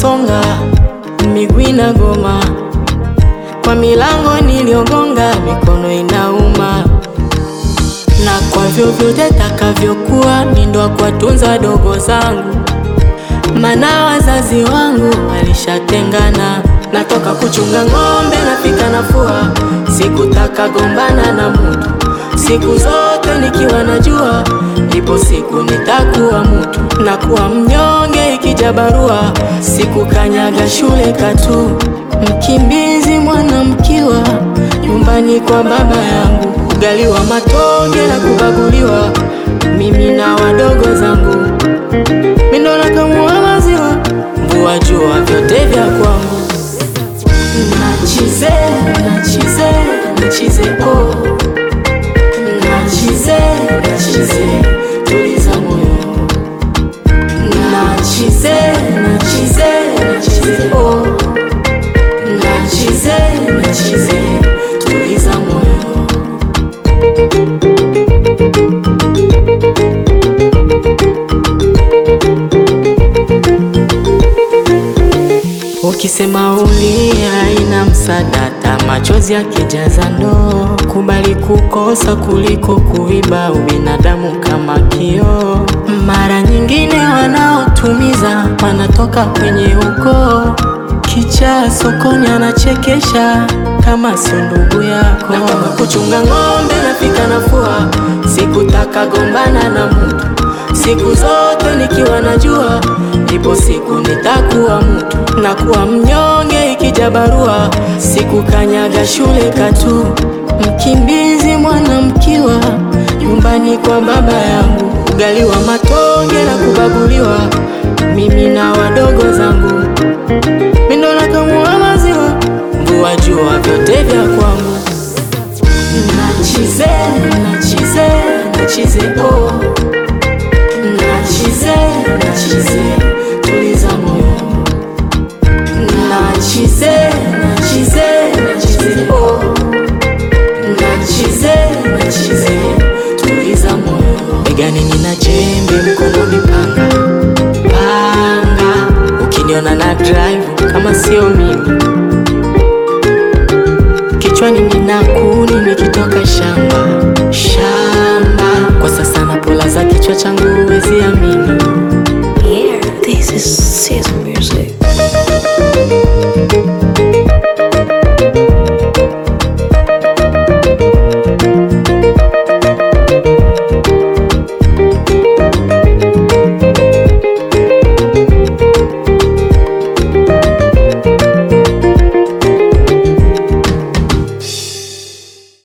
nasonga, miguu inagoma, kwa milango niliogonga, mikono inauma, na kwa vyovyote takavyokuwa, mi ndo kuwatunza wadogo zangu, mana wazazi wangu walishatengana. Natoka kuchunga ng'ombe, napika nafua, sikutaka gombana na mutu siku zote nikiwa najua ipo siku nitakuwa mutu, na kuwa mnyonge ikija barua, sikukanyaga shule katu, mkimbizi mwana mkiwa nyumbani kwa baba yangu, ugali wa matonge na kubaguliwa, mimi na wadogo zangu, mindo nakamua maziwa, mvua jua vyote vya kwangu, nachize nachize nachize oh. Nachize, nachize, tuliza moyo. Nachize, nachize, nachize, oh. Nachize, nachize, tuliza moyo. Ukisema ulia ina msadata, machozi yakijaza ndoo. Kubali kukosa kuliko kuiba, ubinadamu kama kioo. Mara nyingine wanaotumiza wanatoka kwenye ukoo. Kichaa sokoni anachekesha kama sio ndugu yako. Natoka kuchunga ng'ombe, napika nafua, sikutaka gombana na mutu siku zote nikiwa najua ipo siku nitakuwa mtu, na kuwa mnyonge ikija barua, sikukanyaga shule katu, mkimbizi mwana mkiwa nyumbani kwa baba yangu, ugali wa matonge na kubaguliwa, mimi na wadogo zangu, mindo nakamua maziwa, mvua jua vyote vya kwangu, nachize nachize nachize oh. Nachize, nachize, tuliza moyo. Nachize, nachize, nachize, oh. Nachize, nachize, tuliza moyo. Begani nina jembe, mkononi panga, panga. Ukiniona na drive kama sio mimi